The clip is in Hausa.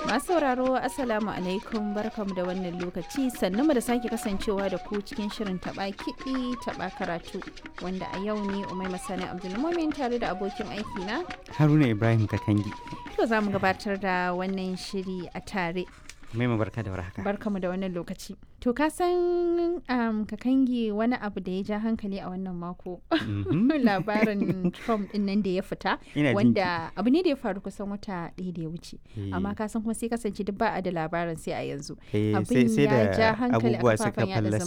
Masu sauraro Assalamu alaikum barkamu da wannan lokaci sannu mu da sake kasancewa da ku cikin shirin taba kiɗi taba karatu wanda a yau ne Umai Masani Abdulmumin tare da abokin aiki na Haruna Ibrahim Kakangi. to za mu gabatar da wannan shiri a tare Mai barka da warhaka. barkamu da wannan lokaci. To ka san um, Kakangi wani abu da ya ja hankali a wannan mako Mhm. labarin Trump din nan da ya fita Ina jin wanda abu ne da ya faru kusan wata ɗaya da ya wuce Eh, amma ka san kuma sai kasance duk ba a da labarin sai a yanzu eh, abin sai sai ya ja da hankali a abubuwa suka kafafen yada fallasa